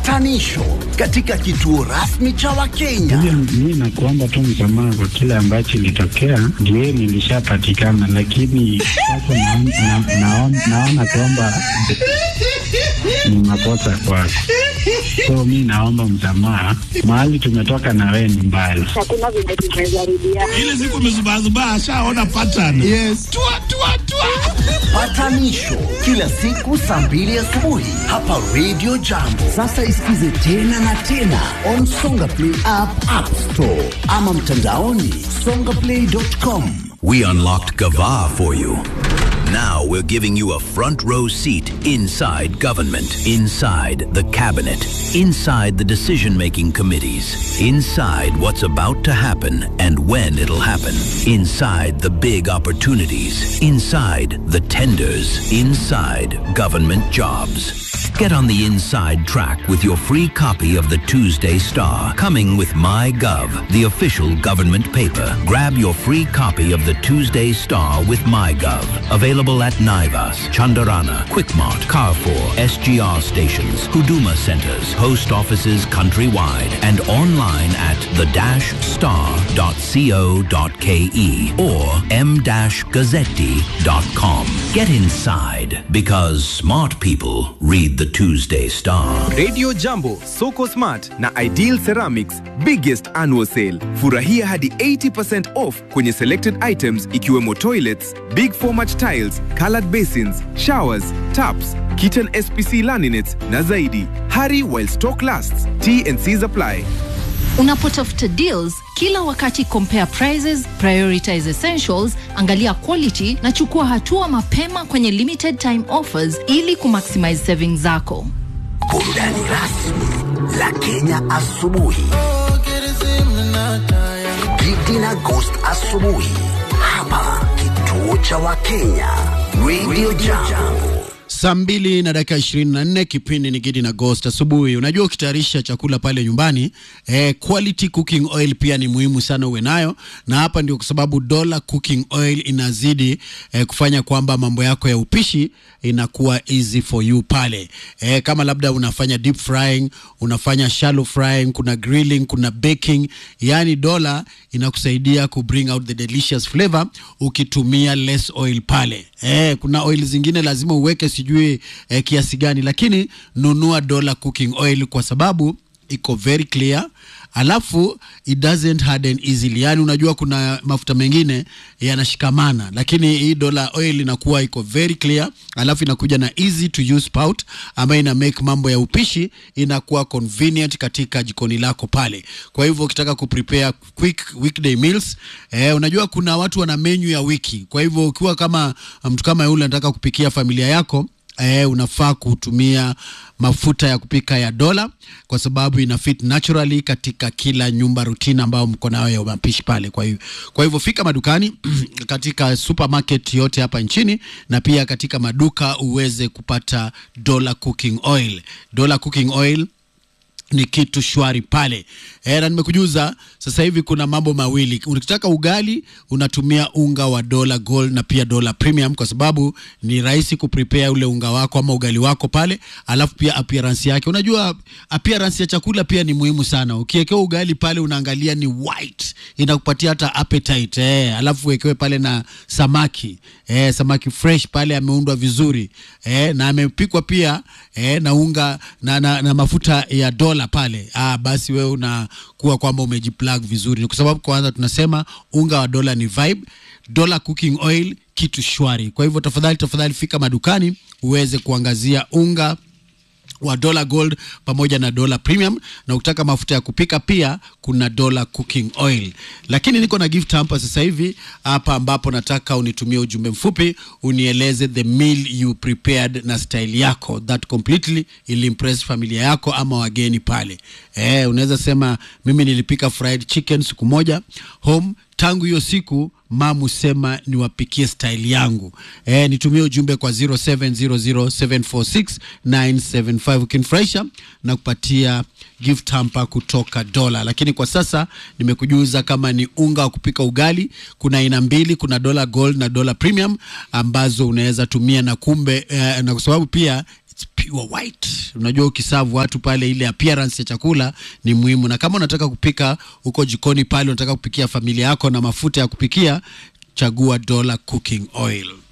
Patanisho katika kituo rasmi cha Wakenya. Mi nakuomba tu msamaha kwa kile ambacho ilitokea, ndio nilishapatikana, lakini sasa naon- na- naon- naona kwamba ni makosa kwako, so mi naomba msamaha. Mahali tumetoka na wewe ni mbali. hakuna vile tumezarudia ile siku amezubazubaa ashaona pattern yes. tua, tua, tua. Patanisho kila siku saa mbili asubuhi hapa Radio Jambo. Sasa isikize tena na tena on Songa Play app, App Store ama mtandaoni songaplay.com. We unlocked Gava for you. Now we're giving you a front row seat inside government, inside the cabinet, inside the decision making committees, inside what's about to happen and when it'll happen, inside the big opportunities, inside the tenders, inside government jobs. Get on the inside track with your free copy of the Tuesday Star, coming with MyGov, the official government paper. Grab your free copy of the Tuesday Star with MyGov. Available at Naivas, Chandarana, Quickmart, Carrefour, SGR stations, Huduma centers, post offices countrywide, and online at the-star.co.ke or m-gazzetti.com. Get inside because smart people read the Tuesday Star. Radio Jambo, Soko Smart na Ideal Ceramics biggest annual sale. Furahia hadi 80% off kwenye selected items ikiwemo toilets, big format tiles, colored basins, showers, taps, kitchen SPC laminates na zaidi. Hurry while stock lasts. T&Cs apply. Unapotafuta deals kila wakati, compare prices, prioritize essentials, angalia quality na chukua hatua mapema kwenye limited time offers ili kumaximize savings zako. Burudani rasmi la Kenya asubuhi. Gidi na Ghost asubuhi hapa kituo cha Wakenya Radio Jambo. Saa mbili na dakika ishirini na nne kipindi ni Gidi na Ghost asubuhi. Unajua, ukitayarisha chakula pale nyumbani eh, quality cooking oil pia ni muhimu sana uwe nayo, na hapa ndio kwa sababu Dola Cooking Oil inazidi eh, kufanya kwamba mambo yako ya upishi inakuwa easy for you pale eh, kama labda unafanya deep frying, unafanya shallow frying, kuna grilling, kuna baking, yani Dola inakusaidia ku bring out the delicious flavor ukitumia less oil pale eh, kuna oil zingine lazima uweke sijui eh, kiasi gani, lakini nunua Dola Cooking Oil kwa sababu iko very clear alafu it doesn't harden easily yani unajua kuna mafuta mengine yanashikamana lakini hii dola oil inakuwa iko very clear alafu inakuja na easy to use spout ambayo ina make mambo ya upishi inakuwa convenient katika jikoni lako pale kwa hivyo ukitaka kuprepare quick weekday meals eh, unajua kuna watu wana menu ya wiki kwa hivyo ukiwa kama mtu kama yule anataka kupikia familia yako eh, unafaa kutumia mafuta ya kupika ya dola kwa sababu ina fit naturally katika kila nyumba rutina ambayo mko nayo ya mapishi pale. Kwa hivyo, kwa hivyo fika madukani katika supermarket yote hapa nchini na pia katika maduka uweze kupata dola cooking oil. Dola cooking oil ni kitu shwari pale e, na nimekujuza sasa hivi kuna mambo mawili. Ukitaka ugali unatumia unga wa dola gold na pia dola premium, kwa sababu ni rahisi kuprepare ule unga wako ama ugali wako pale, alafu pia appearance yake. Unajua appearance ya chakula pia ni muhimu sana. Ukiwekewa ugali pale unaangalia ni white, inakupatia hata appetite eh, alafu wekewe pale na samaki eh, samaki fresh pale ameundwa vizuri eh, na amepikwa pia eh, na unga na, na, na mafuta ya dola pale ah, basi wewe unakuwa kwamba umejiplug vizuri, Ni kwa sababu kwanza tunasema unga wa dola ni vibe, dola cooking oil kitu shwari. Kwa hivyo tafadhali tafadhali fika madukani uweze kuangazia unga wa dola gold pamoja na dola premium, na ukitaka mafuta ya kupika pia kuna dola cooking oil. Lakini niko na gift hapa sasa hivi hapa, ambapo nataka unitumie ujumbe mfupi unieleze the meal you prepared na style yako that completely ilimpress familia yako ama wageni pale. Eh, unaweza sema mimi nilipika fried chicken siku moja home tangu hiyo siku mamu sema niwapikie style yangu e, nitumie ujumbe kwa 0700746975 ukinifurahisha na kupatia gift hamper kutoka dola lakini kwa sasa nimekujuza kama ni unga wa kupika ugali kuna aina mbili kuna dola gold na dola premium ambazo unaweza tumia na kumbe eh, na kwa sababu pia It's pure white. Unajua ukisavu watu pale, ile appearance ya chakula ni muhimu, na kama unataka kupika huko jikoni pale, unataka kupikia familia yako na mafuta ya kupikia, chagua Dola Cooking Oil.